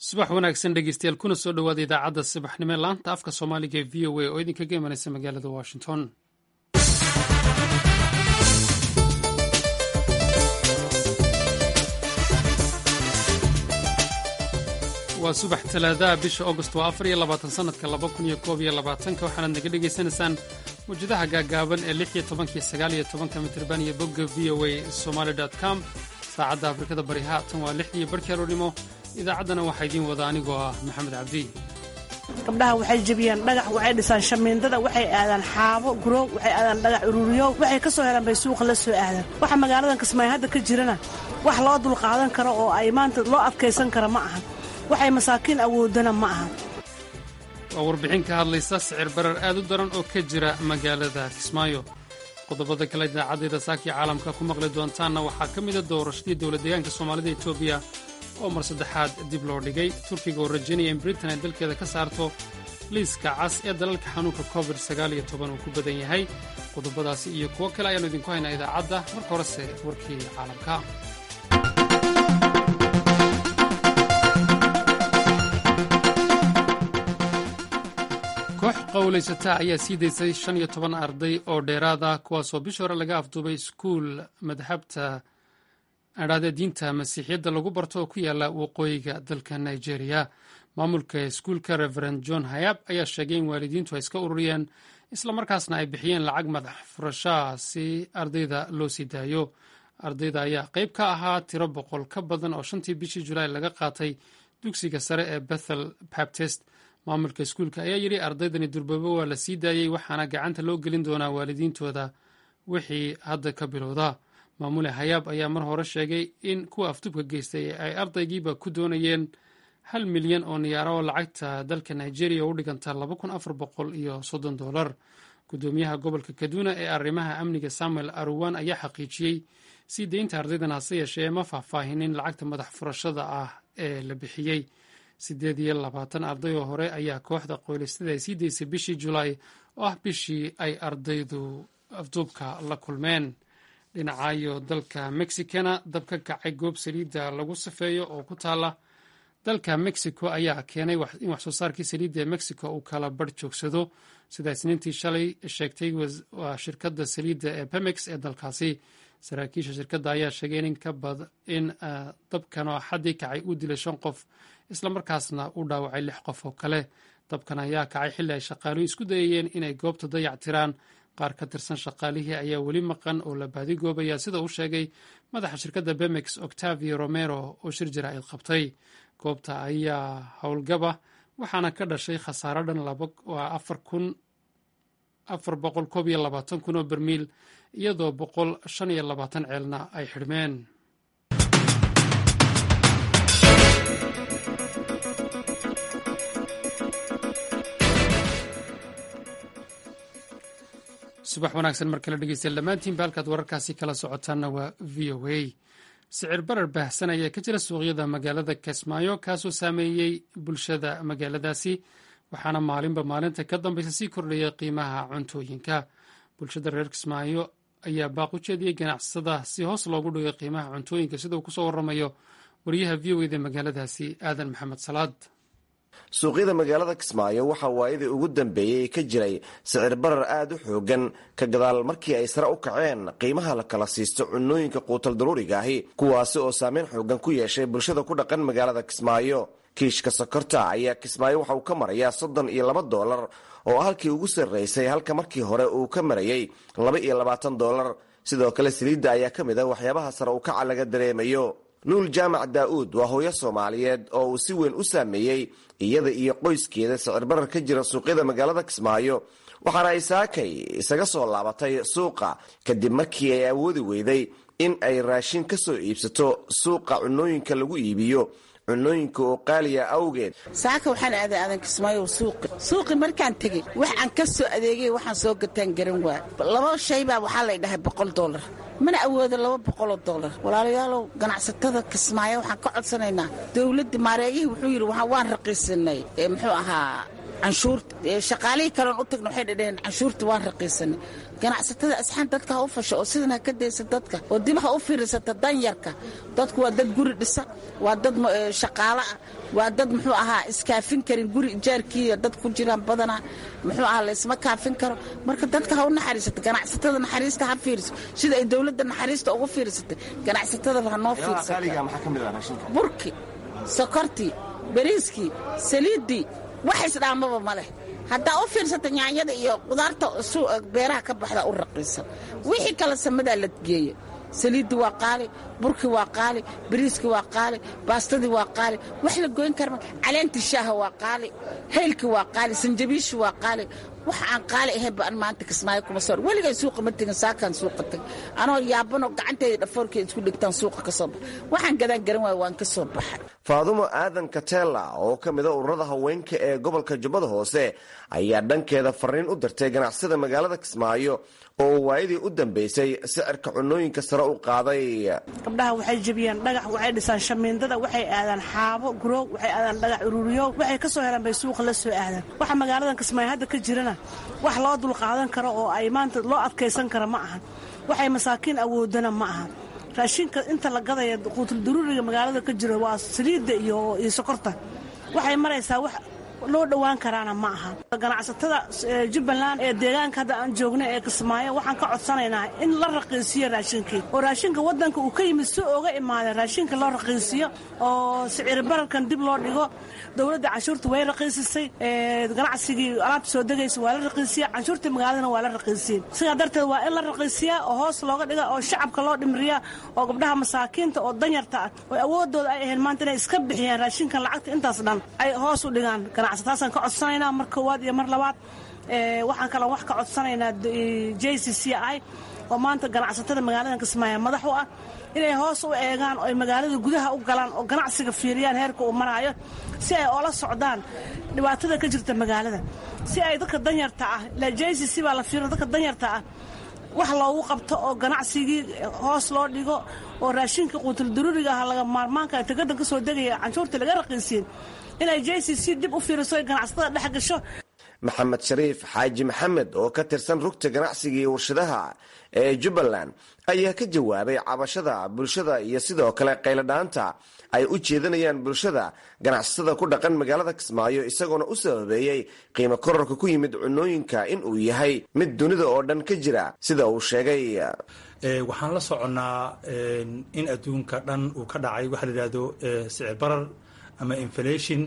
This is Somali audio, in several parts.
subax wanaagsan dhegeystayaal kuna soo dhowaada idaacadda subaxnimo ee laanta afka soomaaliga ee v o a oo idinkaga imanaysa magaalada washington waa subax talaadaha bisha agost waa afar iyo labaatan sanadka laba kun iyo koob iyo labaatanka waxaanaad naga dhegaysanaysaan mawjadaha gaagaaban ee lix iyo tobankiyo sagaal iyo tobanka mitirban iyo bogga v o a somaali com saacadda afrikada bari haatan waa lixdii barhkii aroornimo idaacaddana waxaa idiin wada anigoo ah maxamed cabdi gabdhaha waxay jebiyaan dhagax waxay dhisaan shamiindada waxay aadaan xaabo gurow waxay aadaan dhagax ururiyo waxay ka soo helaan bay suuqa la soo aadaan waxa magaaladan kismaayo hadda ka jirana wax loo dulqaadan karo oo ay maanta loo adkaysan kara ma ahan waxay masaakiin awoodana ma ahan waa warbixin ka hadlaysa sicir barar aad u daran oo ka jira magaalada kismaayo qodobada kale idaacaddeeda saakii caalamka ku maqli doontaanna waxaa ka mida doorashadii dowlad deegaanka soomaalida etoobiya oo mar saddexaad dib loo dhigay turkiga oo rajaynaya in britain ay dalkeeda ka saarto liiska cas ee dalalka xanuunka covid uu ku badan yahay qodobadaasi iyo kuwo kale ayaannu idinku haynaa idaacadda marka horese warkii caalamka koox qowlaysata ayaa sii daysay shan iyo toban arday oo dheeraad ah kuwaasoo bishii hore laga afduubay iskuul madhabta adhaadee diinta masiixiyadda lagu barto oo ku yaala waqooyiga dalka nigeria maamulka iskuulka reverend john hayab ayaa sheegay in waalidiintu ay iska ururiyeen islamarkaasna ay bixiyeen lacag madax furashaa si ardayda loo sii daayo ardayda ayaa qayb ka ahaa tiro boqol ka badan oo shantii bishii julaay laga qaatay dugsiga sare ee bethel baptist maamulka iskuulka ayaa yidhi ardaydani durbabo waa la sii daayey waxaana gacanta loo gelin doonaa waalidiintooda wixii hadda ka bilowda maamule hayaab ayaa mar hore sheegay in kuwa afduubka geystay ay ardaygiiba ku doonayeen hal milyan oo niyaaro oo lacagta dalka nigeria u dhiganta laba kun afar boqol iyo soddon dolar gudoomiyaha gobolka kaduna ee arrimaha amniga samuel aruwan ayaa xaqiijiyey sii deynta ardaydan hase yeeshee ma faahfaahinin lacagta madax furashada ah ee la bixiyey siddeed iyo labaatan arday oo hore ayaa kooxda qoylistada ay sii daysay bishii julaay oo ah bishii ay ardaydu afduubka la kulmeen dhinacayo dalka mexicana dab ka kacay goob saliidda lagu safeeyo oo ku taala dalka mexico ayaa keenay in wax soo saarkii saliidda ee mexico uu kala barh joogsado sida isniintii shalay sheegtay waa shirkadda saliidda ee pemex ee dalkaasi saraakiisha shirkadda ayaa sheegay in dabkan oo xaddii kacay uu dilay shan qof islamarkaasna uu dhaawacay lix qof oo kale dabkan ayaa kacay xilli ay shaqaaluhu isku dayayeen inay goobta dayac tiraan qaar ka tirsan shaqaalihii ayaa weli maqan oo la baadigoobaya sida uu sheegay madaxa shirkadda bemex octavio romero oo shir jaraa'id qabtay goobta ayaa howlgaba waxaana ka dhashay khasaaro dhan afar boqol koob iyo labaatan kun oo bermiil iyadoo boqol shan iyo labaatan ceelna ay xidhmeen subax wanaagsan mar kale dhegeystayaal dhammaantiinba halkaad wararkaasi kala socotaanna waa v o a sicir barar baahsan ayaa ka jira suuqyada magaalada kismaayo kaasoo saameeyey bulshada magaaladaasi waxaana maalinba maalinta ka dambaysa sii kordhaya qiimaha cuntooyinka bulshada reer kismaayo ayaa baaq u jeediyey ganacsada si hoos loogu dhigay qiimaha cuntooyinka sida uu kusoo waramayo wariyaha v o eda magaaladaasi aadan maxamed salaad suuqyada magaalada kismaayo waxaa waayadii ugu dambeeyey ka jiray sicir barar aad u xoogan ka gadaal markii ay sare u kaceen qiimaha la kala siisto cunooyinka quutal daruuriga ahi kuwaasi oo saameyn xoogan ku yeeshay bulshada ku dhaqan magaalada kismaayo kiishka sokorta ayaa kismaayo waxa uu ka marayaa soddon iyo laba doolar oo halkii ugu sarraysay halka markii hore uu ka marayay laba iyo labaatan doolar sidoo kale saliidda ayaa ka mid a waxyaabaha sare u kaca laga dareemayo nuul jaamac daa'uud waa hooyo soomaaliyeed oo uu si weyn u saameeyey iyada iyo qoyskeeda sicir barar ka jira suuqyada magaalada kismaayo waxaana ay saakay isaga soo laabatay suuqa kadib markii ay awoodi weyday in ay raashin ka soo iibsato suuqa cunooyinka lagu iibiyo cunooyinka oo qaaliya awgeed saaka waxaan aaday aadan kismaayo suuqi suuqi markaan tegey wax aan ka soo adeegay waxaan soo gataan garan waa laba shaybaa waxaa lay dhahay boqol doolar mana awoodo laba boqoloo doolar walaalayaalow ganacsatada kismaayo waxaan ka codsanaynaa dowladda maareeyihii wuxuu yidhi waan raqiisanay ee muxuu ahaa canshuurta shaqaalihii kaleon u tagna waxay dhadheheen canshuurta waan raqiisanay ganacsatada asxaan dadka ha u fasho oo sidan ha ka daysa dadka oo dib ha u fiirsata danyarka dadku waa dad guri dhisa waa dad shaqaalo ah waa dad muxuu ahaa iskaafin karin guri ijaarkiiyo dad ku jiraan badanaa muxuu ahaa laysma kaafin karo marka dadka ha u naxariisata ganacsatada naxariista ha fiiriso sida ay dowladda naxariista ugu fiirsatay ganacsatada ha noo fiirsata burki sokortii bariiskii saliiddii wax isdhaamaba ma leh haddaa u fiirsata nyaanyada iyo qudaarta beeraha ka baxda u raqiisan wixii kale samadaa la geeya saliiddi waa qaali burki waa qaali bariiski waa qaali baastadii waa qaali wax la goyn karma caleentii shaaha waa qaali haylki waa qaali sanjabiishi waa qaali wax aan qaali ahayn ba an maanta kismaayo kuma soo weligay suuqa ma tegin saakaan suuqa tag anoo yaabanoo gacanteeda dhafoorkeeda isku dhigtaan suuqa ka soo baxa waxaan gadaan garan waayo waan ka soo baxay faadumo aadan katela oo ka mida ururada haweenka ee gobolka jubbada hoose ayaa dhankeeda fariin u dirtay ganacsada magaalada kismaayo oo waayadii u dambeysay sicirka cunooyinka sare u qaaday gabdhaha waxay jebiyaan dhagax waxay dhisaan shamiindada waxay aadaan xaabo guroog waxay aadaan dhagax ururiyo waxay ka soo helaan bay suuqa la soo aadaan waxa magaaladan kismaayo hadda ka jirana wax loo dulqaadan karo oo ay maanta loo adkaysan kara ma ahan waxay masaakiin awoodana ma ahan raashinka inta la gadaya quutul daruuriga magaalada ka jiro waa saliidda iyo sokorta waxay maraysaa wax loo dhowaan karaana ma aha ganacsatada jubbaland ee deegaanka hadda aan joogna ee kismaayo waxaan ka codsanaynaa in la raqiisiyo raashinkii oo raashinka wadanka uu ka yimid si ooga imaaday raashinka loo raqiisiyo oo sicir bararkan dib loo dhigo dowladda canshuurta way raqiisisay ganacsigii alaabta soo degaysa waa la raqiisiya canshuurtii magaaladana waa la raqiisiyey sidaa darteed waa in la raqiisiyaa oo hoos looga dhiga oo shacabka loo dhimriyaa oo gabdhaha masaakiinta oo danyarta ah oo awoodooda ay ahayn maanta inay iska bixiyaan raashinkan lacagta intaas dhan ay hoos u dhigaan taasaan ka codsanaynaa mar koowaad iyo mar labaad waxaan kaloo wax ka codsanaynaa j c c i oo maanta ganacsatada magaalada kismaayo madax u ah inay hoos u eegaan oo ay magaalada gudaha u galaan oo ganacsiga fiiriyaan heerka uu maraayo si ay oola socdaan dhibaatada ka jirta magaalada si ay dadka danyarta ah ila j c c baa la fiirina dadka danyarta ah wax loogu qabto oo ganacsigii hoos loo dhigo oo raashinka quutul daruuriga ah laga maarmaanka tagadan ka soo degaya canshuurta laga raqiisiyen inay j c c dib u fiiriso ganacsatada dhex gasho maxamed shariif xaaji maxamed oo ka tirsan rugta ganacsiga iyo warshadaha ee jubbaland ayaa ka jawaabay cabashada bulshada iyo sidoo kale qayladhaanta ay u jeedanayaan bulshada ganacsatada ku dhaqan magaalada kismaayo isagoona u sababeeyey qiimo kororka ku yimid cunooyinka in uu yahay mid dunida oo dhan ka jira sida uu sheegay waxaan la soconnaa in adduunka dhan uu ka dhacay waxa la yidhahdo sicir barar ama inflation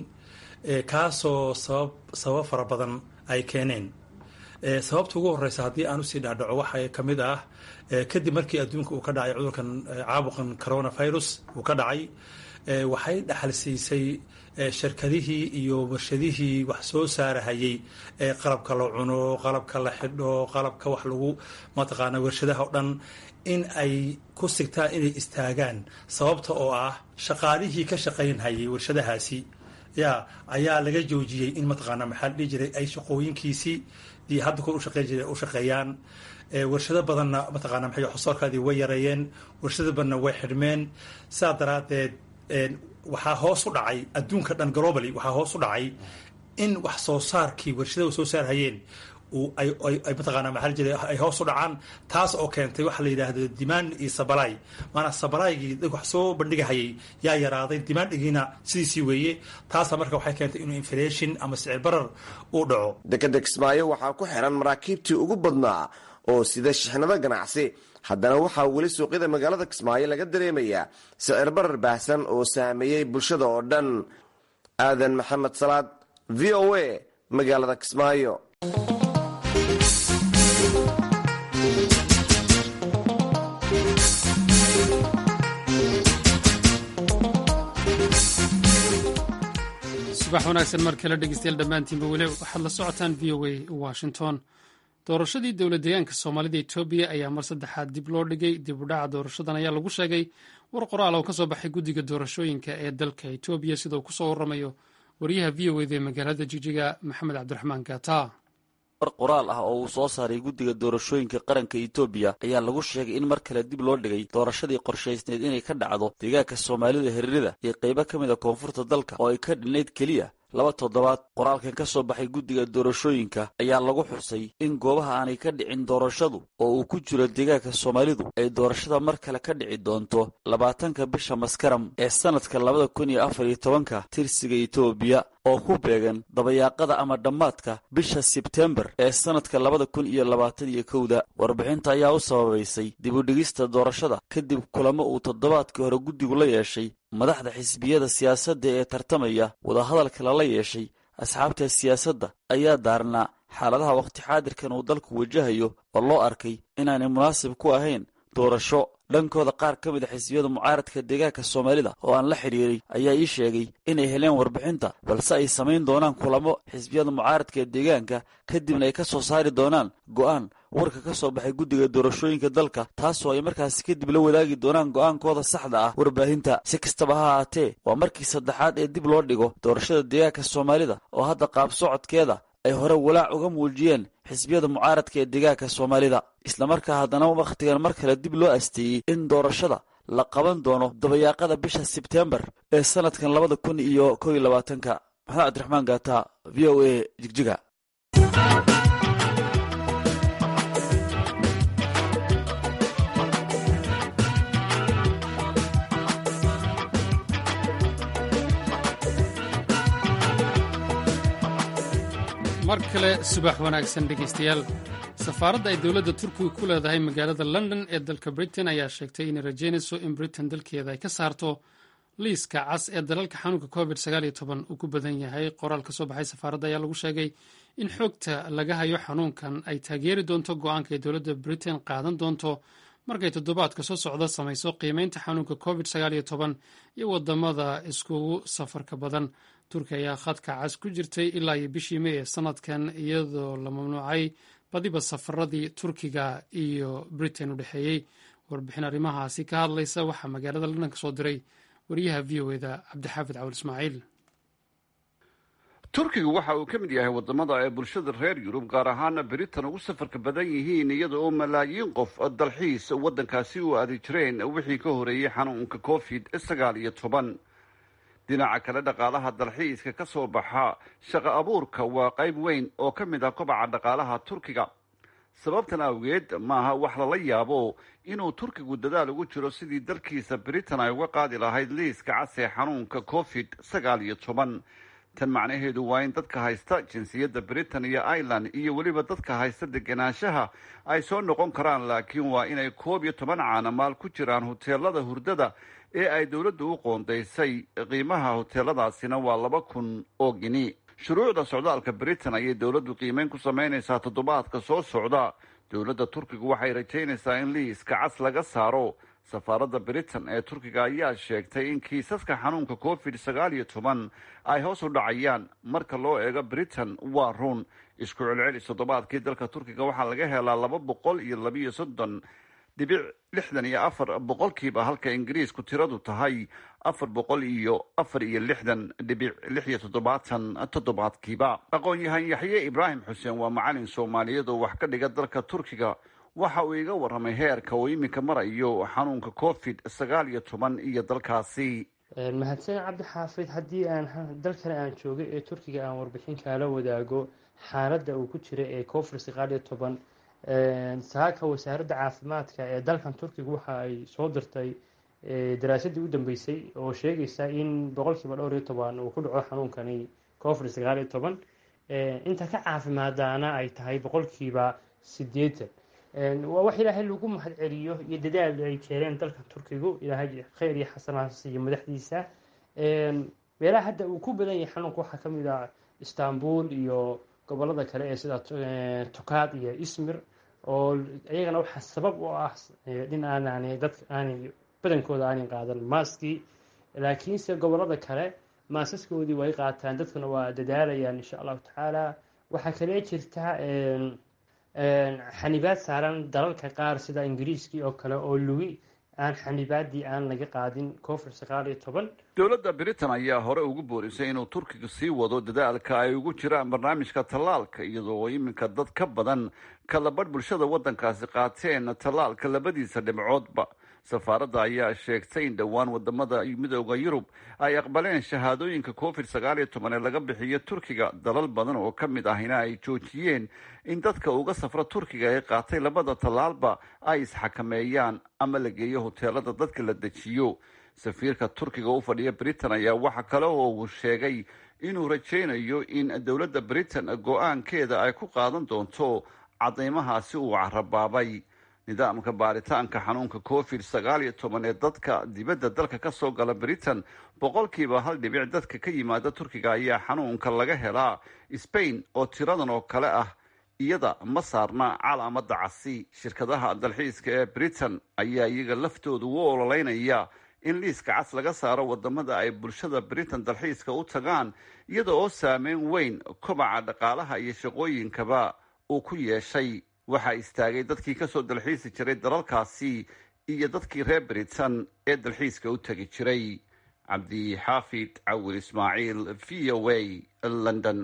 kaasoo sabab sabab fara badan ay keeneen sababta ugu horeysa haddii aan usii dhaadhaco waxaa ka mid ah kadib markii adduunka uu ka dhacay cudurkan caabuqan coronavirus uu ka dhacay waxay dhaxal siisay shirkadihii iyo warshadihii wax soo saarahayey ee qalabka la cuno qalabka la xidho qalabka wax lagu mataqaana warshadaha o dhan in ay ku sigtaan inay istaagaan sababta oo ah shaqaalihii ka shaqaynhayay warshadahaasi ya ayaa laga joojiyey in mataqaana maxaa la dhihi jiray ay shaqooyinkiisii iyo hadda kor ushaqeyn jiray u shaqeeyaan warshado badanna mataqaana maxay xosoorkaadii way yareeyeen warshado badanna way xidhmeen sidaa daraaddeed waxaa hoos u dhacay adduunka dhan globally waxaa hoos u dhacay in wax soo saarkii warshadaha soo saarhayeen ay mataqaana maxaa la jiray ay hoos u dhacaan taas oo keentay waxa la yidhaahdo demand iyo sabalay maanaa sabalaygii dad wax soo bandhigahayay yaa yaraaday dimaandhigiina sidiisii weeye taasa marka waxay keentay inuu inflation ama sicir barar uu dhaco dekeda kismaayo waxaa ku xiran maraakiibtii ugu badnaa oo sida shixnado ganacsi haddana waxaa weli suuqyada magaalada kismaayo laga dareemayaa sicir barar baahsan oo saameeyey bulshada oo dhan aadan maxamed salaad v o a magaalada kismaayo subax wanaagsan mar kale dhegeystayaal dhammaantiinba weli waxaad la socotaan v o a washington doorashadii dowla deegaanka soomaalida etoobiya ayaa mar saddexaad dib loo dhigay dib u dhaca doorashadan ayaa lagu sheegay war qoraal oo ka soo baxay guddiga doorashooyinka ee dalka etoobiya sida uu kusoo waramayo wariyaha v o eda ee magaalada jijiga maxamed cabdiraxmaan gata war qoraal ah oo uu soo saaray guddiga doorashooyinka qaranka etoobiya ayaa lagu sheegay in mar kale dib loo dhigay doorashadii qorshaysneed inay ka dhacdo deegaanka soomaalida hiririda iyo qaybo ka mid a koonfurta dalka oo ay ka dhinnayd keliya laba toddobaad qoraalkan ka soo baxay guddiga doorashooyinka ayaa lagu xusay in goobaha aanay ka dhicin doorashadu oo uu ku jiro deegaanka soomaalidu ay doorashada mar kale ka dhici doonto labaatanka bisha maskaram ee sannadka labada kun iyo afar iyo tobanka tirsiga etoobiya oo ku beegan dabayaaqada ama dhammaadka bisha sebtembar ee sannadka labada kun iyo labaatan iyo kowda warbixinta ayaa u sababaysay dib u dhigista doorashada kadib kulamo uu toddobaadkii hore guddigu la yeeshay madaxda xisbiyada siyaasadda ee tartamaya wadahadalka lala yeeshay asxaabta siyaasadda ayaa daarnaa xaaladaha wakhti xaadirkan uu dalku wajahayo oo loo arkay inaanay munaasib ku ahayn doorasho dhankooda qaar ka mid a xisbiyada mucaaradka deegaanka soomaalida oo aan la xidhiiray ayaa ii sheegay inay heleen warbixinta balse ay samayn doonaan kulamo xisbiyada mucaaradka ee deegaanka kadibna ay ka soo saari doonaan go'aan warka ka soo baxay guddiga doorashooyinka dalka taasoo ay markaasi kadib la wadaagi doonaan go'aankooda saxda ah warbaahinta si kastaba ha ahaatee waa markii saddexaad ee dib loo dhigo doorashada deegaanka soomaalida oo hadda qaab socodkeeda ay hore walaac uga muujiyeen xisbiyada mucaaradka ee deegaanka soomaalida islamarkaa haddana wakhtigan mar kale dib loo asteeyey in doorashada la qaban doono dabayaaqada bisha sebtembar ee sannadkan labada kun iyo kow iyo labaatanka maxamed cabdiraxmaan gaata v o a jigjiga mar kale subax wanaagsan dhegaystayaal safaaradda ay dowladda turkiga ku leedahay magaalada london ee dalka britain ayaa sheegtay inay rajeynayso in britain dalkeeda ay ka saarto liiska cas ee dalalka xanuunka covid uu ku badan yahay qoraal ka soo baxay safaaradda ayaa lagu sheegay in xogta laga hayo xanuunkan ay taageeri doonto go-aanka ay dowladda britain qaadan doonto markay toddobaadka soo socda samayso qiimeynta xanuunka covid iyo wadamada iskugu safarka badan turkiya ayaa khadka cas ku jirtay ilaa iyo bishii mey ee sanadkan iyadoo la mamnuucay badiba safaradii turkiga iyo britain u dhexeeyey warbixin arrimahaasi ka hadlaysa waxaa magaalada london ka soo diray wariyaha v o eda cabdixaafid cawal ismaaciil turkigu waxa uu ka mid yahay wadamada ay bulshada reer yurub gaar ahaana britain ugu safarka badan yihiin iyada oo malaayiin qof dalxiis waddankaasi u aadi jireen wixii ka horeeyey xanuunka covid sagaal iyo toban dhinaca kale dhaqaalaha dalxiiska ka soo baxa shaqo abuurka waa qayb weyn oo ka mid ah kobaca dhaqaalaha turkiga sababtan awgeed maaha wax lala yaabo inuu turkigu dadaal ugu jiro sidii dalkiisa britain ay uga qaadi lahayd liiska cas ee xanuunka covid sagaal iyo toban tan macnaheedu waa in dadka haysta jinsiyadda britain iyo ireland iyo weliba dadka haysta degenaanshaha ay soo noqon karaan laakiin waa inay koob iyo toban caanamaal ku jiraan huteelada hurdada ee ay dowladdu u qoondaysay qiimaha huteeladaasina waa laba kun oo gini shuruucda socdaalka britain ayay dowladdu qiimeyn ku samaynaysaa toddobaadka soo socda dowladda turkigu waxay rajaynaysaa in liiska cas laga saaro safaaradda britain ee turkiga ayaa sheegtay in kiisaska xanuunka covid sagaal iyo toban ay hoos u dhacayaan marka loo eego britain waa run isku celcelis toddobaadkii dalka turkiga waxaa laga helaa laba boqol iyo labiyo soddon dhibic lixdan iyo afar boqolkiiba halka ingiriisku tiradu tahay afar boqol iyo afar iyo lixdan dhibic lix iyo toddobaatan toddobaadkiiba aqoon-yahan yaxye ibraahim xuseen waa macalin soomaaliyeed oo wax ka dhiga dalka turkiga waxa uu iga warramay heerka uu iminka marayo xanuunka covid sagaal iyo toban iyo dalkaasi mahadsan cabdixaafid haddii aan dalkan aan joogay ee turkiga aan warbixin kaala wadaago xaaladda uu ku jira ee covid sagaal iyo toban saaka wasaaradda caafimaadka ee dalkan turkiga waxa ay soo dirtay daraasadii u dambeysay oo sheegaysa in boqolkiiba dhowr iyo toban uu ku dhaco xanuunkani covid sagaal iyo toban inta ka caafimaadaana ay tahay boqolkiiba sideetan waa wax ilaahay lagu mahad celiyo iyo dadaal ay keeneen dalka turkigu ilaahay kheyr iyo xasanaas iyo madaxdiisa meelaha hadda uu ku badan yahay xanuunka waxaa kamid ah istanbul iyo gobolada kale ee sida tukaad iyo ismir oo iyagana waxaa sabab u ah in aanan dadka aanay badankooda aanay qaadan maaskii laakiinse gobolada kale maasaskoodii way qaataan dadkuna waa dadaalayaan insha allahu tacaala waxaa kale jirta xanibaad saaran dalalka qaar sida ingiriiskii oo kale oo lugi aan xanibaadii aan laga qaadin covid sagaal iyo toban dowladda britain ayaa hore ugu boorisay inuu turkiga sii wado dadaalka ay ugu jiraan barnaamijka tallaalka iyadoo iminka dad ka badan kalabadh bulshada waddankaasi qaateen tallaalka labadiisa dhibcoodba safaaradda ayaa sheegtay in dhowaan wadamada midooda yurub ay aqbaleen shahaadooyinka covid sagaal iyo toban ee laga bixiyo turkiga dalal badan oo ka mid ahina ay joojiyeen in dadka uga safra turkiga ee qaatay labada tallaalba ay isxakameeyaan ama la geeyo hoteelada dadka la dejiyo safiirka turkiga u fadhiya britain ayaa waxa kale oo uu sheegay inuu rajaynayo in dowladda britain go-aankeeda ay ku qaadan doonto cadeymahaasi uu carabaabay nidaamka baaritaanka xanuunka covid sagaal iyo toban ee dadka dibadda dalka ka soo gala britain boqolkiiba hal dhibic dadka ka yimaada turkiga ayaa xanuunka laga helaa spain oo tiradan oo kale ah iyada ma saarna calaamada casi shirkadaha dalxiiska ee britain ayaa iyaga laftooda u ololeynaya in liiska cas laga saaro wadamada ay bulshada britain dalxiiska u tagaan iyada oo saameyn weyn kobaca dhaqaalaha iyo shaqooyinkaba uu ku yeeshay waxaa istaagay dadkii kasoo dalxiisi jiray dalalkaasi iyo dadkii reer britain ee dalxiiska u tegi jiray cabdixaafid cawil ismaaciil v o a london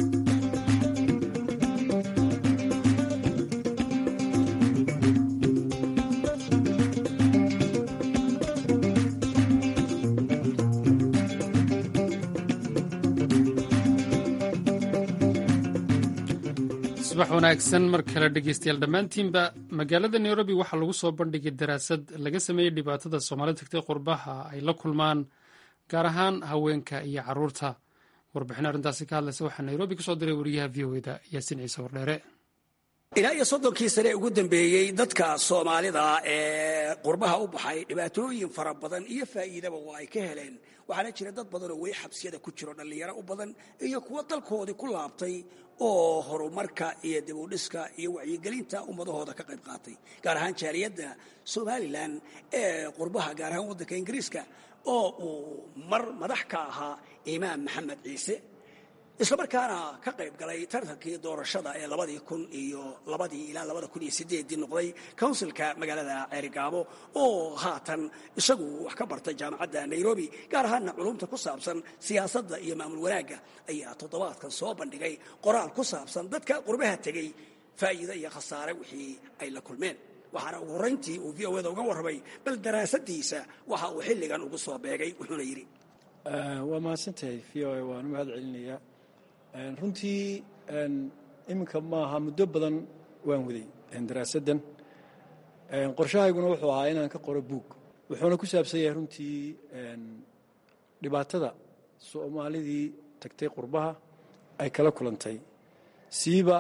subax wanaagsan mar kale dhegeystayaal dhammaantiinba magaalada nairobi waxaa lagu soo bandhigay daraasad laga sameeyey dhibaatada soomaalida tagtay qurbaha ay la kulmaan gaar ahaan haweenka iyo caruurta warbixin arrintaasi ka hadlaysa waxaa nairobi kasoo diray wariyaha v o eda yaasiin ciise wardheere ilaa iyo soddonkii sane ugu dambeeyey dadka soomaalida ee qurbaha u baxay dhibaatooyin fara badan iyo faa'iidaba waa ay ka heleen waxaana jira dad badanoo weli xabsiyada ku jiro dhallinyaro u badan iyo kuwo dalkoodii ku laabtay oo horumarka iyo dibudhiska iyo wacyigelinta ummadahooda ka qayb qaatay gaar ahaan jaaliyadda somalilan ee qurbaha gaar ahaan waddanka ingiriiska oo uu mar madax ka ahaa imaam maxamed ciise islamarkaana ka qayb galay tartankii doorashada ee labadii kun iyo labadii ilaa labada kun iyo sideedii noqday counsilka magaalada ceerigaabo oo haatan isagu wax ka bartay jaamacadda nairobi gaar ahaana culumta ku saabsan siyaasadda iyo maamul wanaagga ayaa toddobaadkan soo bandhigay qoraal ku saabsan dadka qurbaha tegey faa'iide iyo khasaare wixii ay la kulmeen waxaana ugu horrayntii uu v o eda uga warramay bal daraasadiisa waxa uu xilligan ugu soo beegay wuxuuna yidhi waa mahadsantahay v o a waan u mahad celinayaa runtii iminka maaha muddo badan waan waday daraasaddan qorshahayguna wuxuu ahaa inaan ka qoro buug wuxuuna ku saabsan yahay runtii dhibaatada soomaalidii tagtay qurbaha ay kala kulantay siiba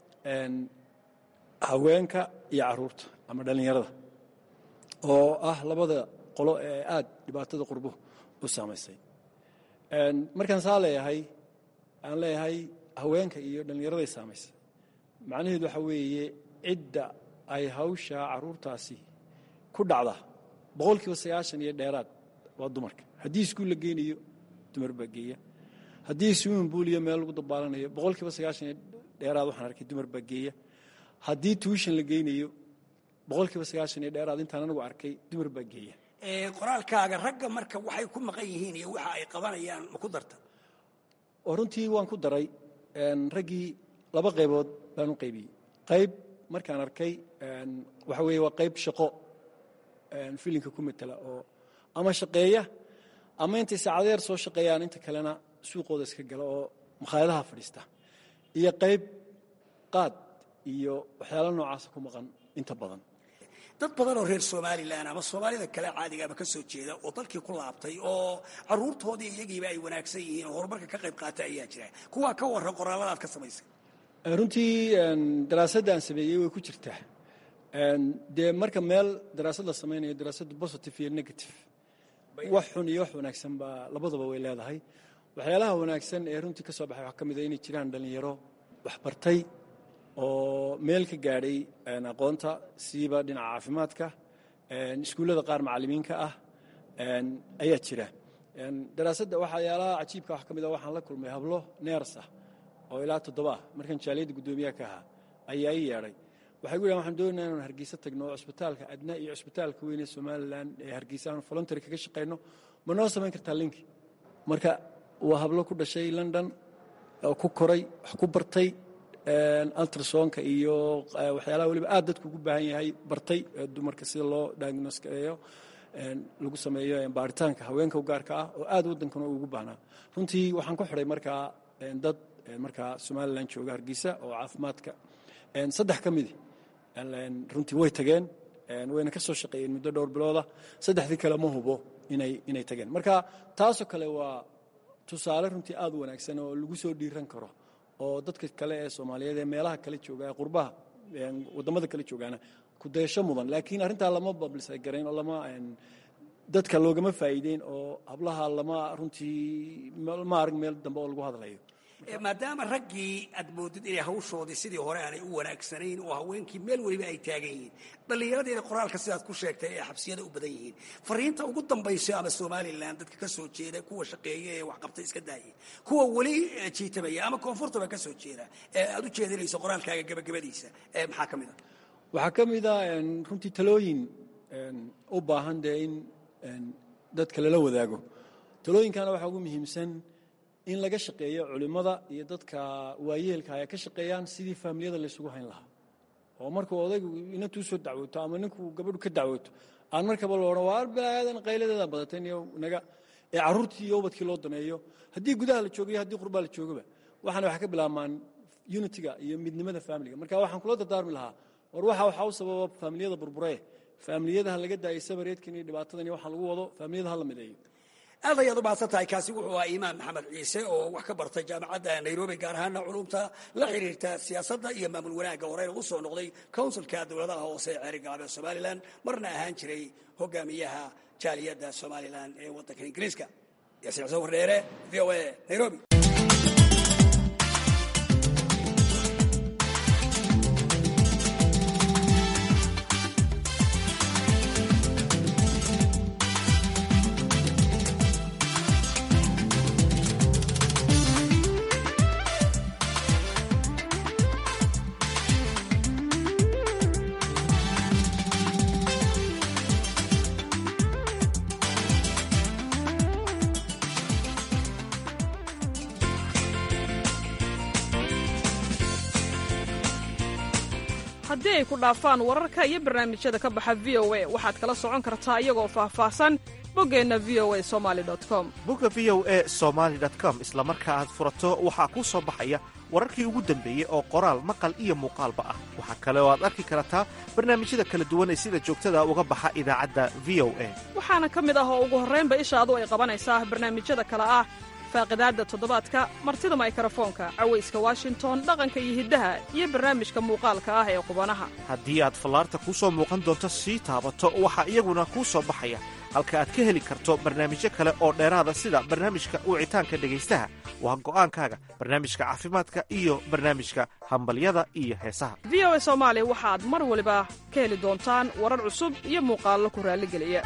haweenka iyo caruurta ama dhallinyarada oo ah labada qolo ee aad dhibaatada qurbuhu u saamaysay markaan saa leeyahay aan leeyahay haweenka iyo dhallinyaraday saamaysay macnaheedu waxaa weeye cidda ay hawsha caruurtaasi ku dhacda boqol kiiba sagaashan iyo dheeraad waa dumarka haddii iskuul la geynayo dumar baa geeya haddii swimming pool iyo meel lagu dabaalanayo boqol kiiba sagaashan iyo dheeraad waxaan arkay dumar baa geeya haddii tuushan la geynayo boqol kiiba sagaashan iyo dheeraad intaan anigu arkay dumar baa geeya qoraalkaaga ragga marka waxay ku maqan yihiin iyo waxa ay qabanayaan ma ku darta oo runtii waan ku daray raggii laba qaybood baan u qaybiyey qayb markaan arkay waxa weeye waa qayb shaqo filinka ku matela oo ama shaqeeya ama intay saacadeer soo shaqeeyaan inta kalena suuqooda iska gala oo makhaayadaha fadhiista iyo qayb qaad iyo waxyaala noocaasa ku maqan inta badan dad badan oo reer somalilan ama soomaalida kale caadigaaba ka soo jeeda oo dalkii ku laabtay oo caruurtoodii iyagiiba ay wanaagsan yihiin oo horumarka ka qayb qaata ayaa jira kuwaa ka warran qoraalladaad ka samaysay runtii daraasadda aan sameeyey way ku jirtaa dee marka meel daraasad la samaynayo daraasaddu positive iyo negative wax xun iyo wax wanaagsan baa labadaba way leedahay waxyaalaha wanaagsan ee runtii ka soo baxay waxaa ka mid a inay jiraan dhallinyaro waxbartay oo meel ka gaadhay aqoonta siiba dhinaca caafimaadka iskuullada qaar macallimiinka ah ayaa jira daraasadda waxyaalaha cajiibka wax ka mid a waxaan la kulmay hablo neers ah oo ilaa toddoba ah markaan jaaliyadda guddoomiyaha ka ahaa ayaa ii yeedhay waxay gu yidhahan waxaan doonayna inaan hargeysa tagno oo cusbitaalka adna iyo cusbitaalka weyn ee somalilan ee hargeysa aanu voluntary kaga shaqayno ma noo samayn kartaa linki marka waa hablo ku dhashay london oo ku koray wax ku bartay ultrasonka iyo waxyaalaha weliba aad dadku ugu baahan yahay bartay dumarka sida loo diagnoskeeyo lagu sameeyo baaritaanka haweenka u gaarka ah oo aad waddankana ugu baahnaa runtii waxaan ku xidhay markaa dad markaa somalilan jooga hargeysa oo caafimaadka saddex ka midi runtii way tageen wayna ka soo shaqeeyeen muddo dhowr bilooda saddexdii kale ma hubo inay inay tageen marka taasoo kale waa tusaale runtii aad u wanaagsan oo lagu soo dhiiran karo oo dadka kale ee soomaaliyeed ee meelaha kale jooga ee qurbaha waddamada kale joogaana ku dayasho mudan laakiin arrintaa lama bablisa garayn oo lama dadka loogama faa'iideyn oo hablaha lama runtii ma arag meel dambe oo lagu hadlayo maadaama raggii aad moodid inay hawshoodii sidii hore aanay u wanaagsanayn oo haweenkii meel weliba ay taagan yihiin dhallinyaradeeda qoraalka sidaad ku sheegtay ee xabsiyada u badan yihiin fariinta ugu dambaysa ama somalilan dadka ka soo jeeda kuwa shaqeeya ee waxqabta iska daayay kuwa weli jiitamaya ama koonfurtaba ka soo jeeda ee aad u jeedinayso qoraalkaaga gabagabadiisa maxaa ka mid a waxaa ka mid a runtii talooyin u baahan dee in dadka lala wadaago talooyinkana waxaa ugu muhiimsan in laga shaqeeyo culimmada iyo dadka waayeelka ay ka shaqeeyaan sidii faamiliyada laysugu hayn lahaa oo markuu odaygu inantuu soo dacwooto ama ninkuu gabadhu ka dacwooto aan markaba lo odhan waa balaayadan qayladeeda badatayn iyo naga ee carruurtii iyo ubadkii loo daneeyo haddii gudaha la joogayo haddii qurbaa la joogaba waxaana waxay ka bilaabmaan unitiga iyo midnimada faamiliga marka waxaan kula dardaarmi lahaa war waxa waxaa u sababa faamiliyada burburee faamiliyadaha laga daayay sabareedkan iyo dhibaatadan iyo waxaa lagu wado faamiliyada ha la mideeyo aad ayaad u mahadsan tahay kaasi wuxuu ahaa imaam maxamed ciise oo wax ka bartay jaamacadda nairobi gaar ahaana culumta la xiriirta siyaasadda iyo maamul wanaagga horeyna u soo noqday counsilka dowladaha hoose ee ceeri galbeed somalilan marna ahaan jiray hogaamiyaha jaaliyadda somalilan ee waddanka ingiriiska yaasiin xuseen wardheere v o a nairobi haddii ay ku dhaafaan wararka iyo barnaamijyada ka baxa v o a waxaad kala socon kartaa iyagoo faahfaahsan boggeenna v o a somali com bogga v o e somaali com isla marka aad furato waxaa kuu soo baxaya wararkii ugu dambeeyey oo qoraal maqal iyo muuqaalba ah waxaa kale oo aad arki kartaa barnaamijyada kala duwan ee sida joogtada uga baxa idaacadda v o a waxaana ka mid ah oo ugu horraynba ishaadu ay qabanaysaa barnaamijyada kale ah faaqidaadda toddobaadka martida maykarafoonka cawayska washington dhaqanka iyo hiddaha iyo barnaamijka muuqaalka ah ee qubanaha haddii aad fallaarta kuu soo muuqan doonto sii taabato waxaa iyaguna kuu soo baxaya halka aad ka heli karto barnaamijyo kale oo dheeraada sida barnaamijka wicitaanka dhegaystaha waa go'aankaaga barnaamijka caafimaadka iyo barnaamijka hambalyada iyo heesaha v o a soomaali waxaad mar waliba ka heli doontaan warar cusub iyo muuqaallo ku raalligeliya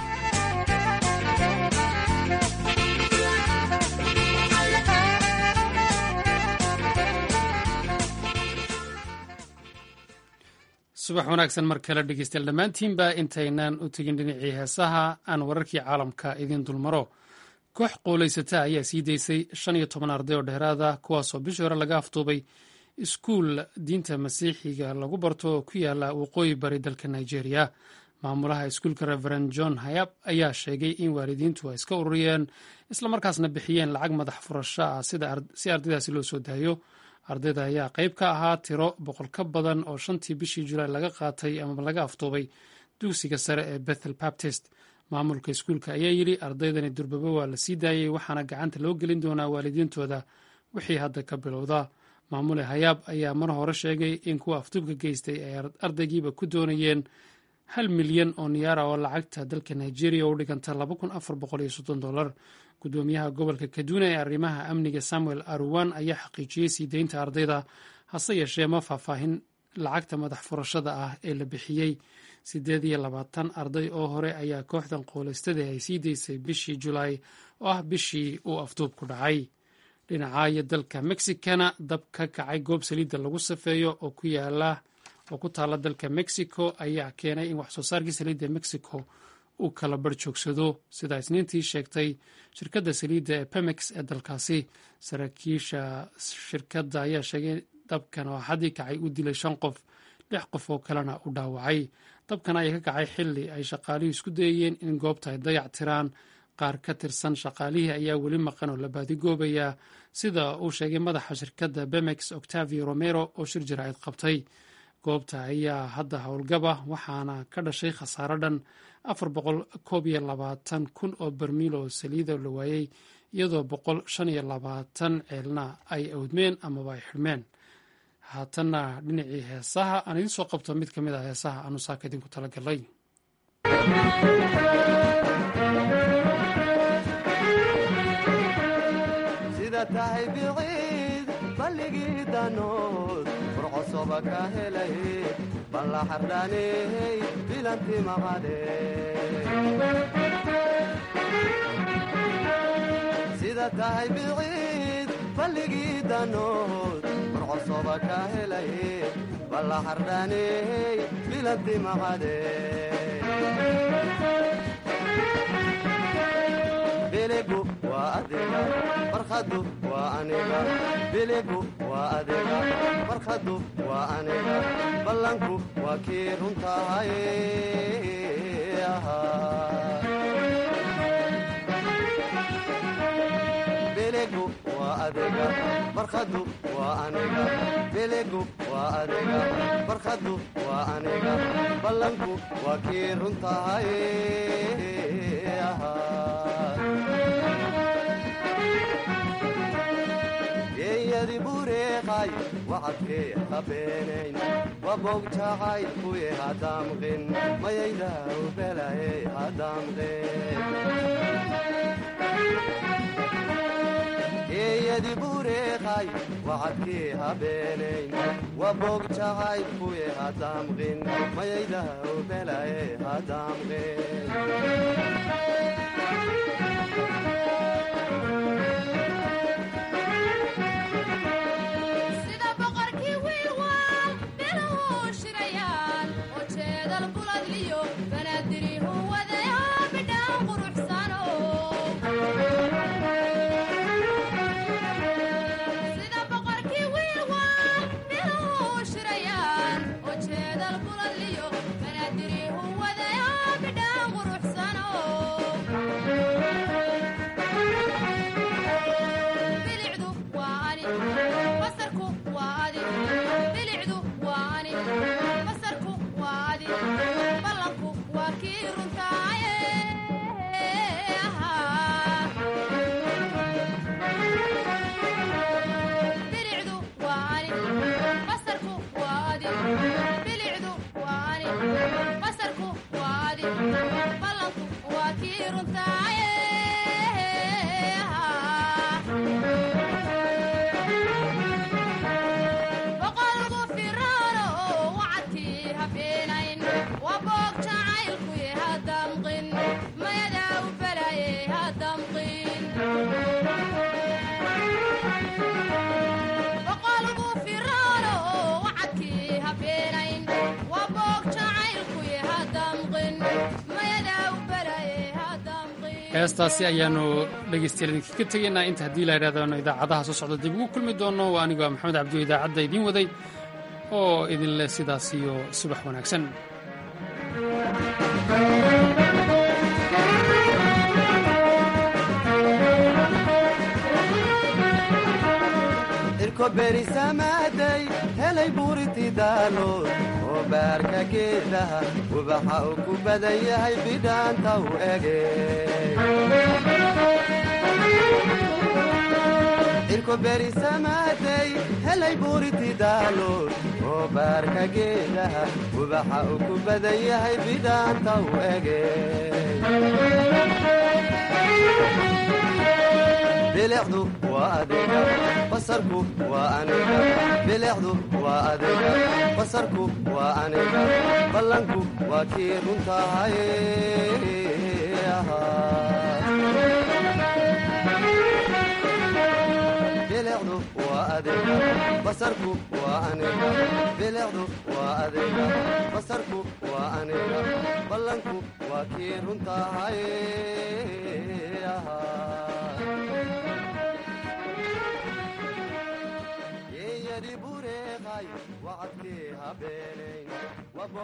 subax wanaagsan mar kale dhegeystayaal dhammaantiinba intaynaan u tegin dhinacii heesaha aan wararkii caalamka idiin dulmaro koox qowlaysata ayaa sii daysay shan iyo toban arday oo dheeraada kuwaasoo bishii hore laga afduubay iskuul diinta masiixiga lagu barto oo ku yaala waqooyi bari dalka nigeria maamulaha iskuulka reverend john hayab ayaa sheegay in waalidiintu ay iska ururiyeen islamarkaasna bixiyeen lacag madax furasho ah si ardaydaasi loo soo daayo ardayda ayaa qayb ka ahaa tiro boqol ka badan oo shantii bishii julaay laga qaatay amaba laga afduubay dugsiga sare ee bethel baptist maamulka iskuulka ayaa yidhi ardaydani durbaba waa la sii daayey waxaana gacanta loo gelin doonaa waalidiintooda wixii hadda ka bilowda maamule hayaab ayaa mar hore sheegay in kuwa afduubka geystay ay ardaygiiba ku doonayeen hal milyan oo niyaara oo lacagta dalka nigeria u dhiganta dolar gudoomiyaha gobolka kaduna ee arrimaha amniga samuel aruwan ayaa xaqiijiyey sii deynta ardayda hase yeeshee ma faahfaahin lacagta madax furashada ah ee la bixiyey siddeed iyo labaatan arday oo hore ayaa kooxdan qooleystada ay sii deysay bishii julaay oo ah bishii uu afduub ku dhacay dhinacaayo dalka mexicana dab ka kacay goob saliidda lagu safeeyo oo ku yaala oo ku taala dalka mexico ayaa keenay in waxsoo saarkii saliidda mexico uu kala bar joogsado sidaa isniintii sheegtay shirkadda saliidda ee pemex ee dalkaasi saraakiisha shirkadda ayaa sheegay dabkan oo xaddii kacay u dilay shan qof lix qof oo kalena u dhaawacay dabkan ayaa ka kacay xilli ay shaqaalihii isku dayayeen in goobta ay dayac tiraan qaar ka tirsan shaqaalihii ayaa weli maqan oo la baadigoobayaa sida uu sheegay madaxa shirkadda bemex octavio romero oo shir jaraa'id qabtay goobta ayaa hadda howlgaba waxaana ka dhashay khasaaro dhan afar boqol koob iyo labaatan kun oo barmiil oo saliida la waayey iyadoo boqol shan iyo labaatan ceelna ay awdmeen amaba ay xidhmeen haatanna dhinacii heesaha aan idiin soo qabto mid ka mid ah heesaha aanu saaka idinku talagalay sida tahay biciid balligii danood furcosoba ka helay balla xardhaaney bilanti maqade sida tahay biciid balligii danood furcosoba ka helay balla xardhaaney bilanti maqade biligu waa adiga farkhadu waa aniga biligu waa adiga farkhadu waa aniga ballanku waa kii runtahay biligu waa adiga farkhadu waa aniga biligu waa adiga farkhadu waa aniga ballanku waa kii runtahay geeyadi bureeqay wacadkee habeenayn wabogjacay kuye hadamqin mayaydaw belaye hadamqin geeyadi bureeqay wacadkee habeenayn wabogjacay kuye hadamqin mayaydaw belaye hadamqin sida boqorkii wiilwaal biluhu shirayaan oo jeedal buladliyo banaadirihu wadaya bidhaan quruxsano sida boqorkii wiilwaal biluhu shirayaan oo jeedal buladliyo banaadirihu wadaya bidhaan quruxsano bilicdu waa ani basarku waa adi bilicdu waa ani basarku waa adi ballanku waa kii runtaaye bilicdu waa ani basarku waa adi bilicdu waa ani basarku waa adi ballanku waa kii runtaaye boqolku firaano wacadkii habeenayn waa boog jacaylkuye hadamqin mayadaa u balaye hadamqin boqolku firaano wacadkii habeenayn waa boog jacaylkuye hadamqin mayadaa u balaye hadamqin heestaasi ayaanu dhegeystayaal idinkaga tegaynaa inta haddii la yidhahdano idaacadaha soo socda dib ugu kulmi doono waa anigoo maxamed cabdiyo idaacadda idiin waday oo idin leh sidaas iyo subax wanaagsan irko berisamaaday helay buuriti daalood oo baarka geedaha ubaxa uu ku badan yahay bidhaanta u ege irko berisamaaday helay buuriti daalood oo baarka geedaha ubaxa uu ku badan yahay bidhaanta u ege bilicdu waa adiga basarku waa aniga bilicdu waa adiga basarku waa aniga ballanku waa kii runtahay bilicdu waa adiga basarku waa aniga bilicdu waa adiga basarku waa aniga ballanku waa kii runtahay geeyadi bure wacadkii habeenayn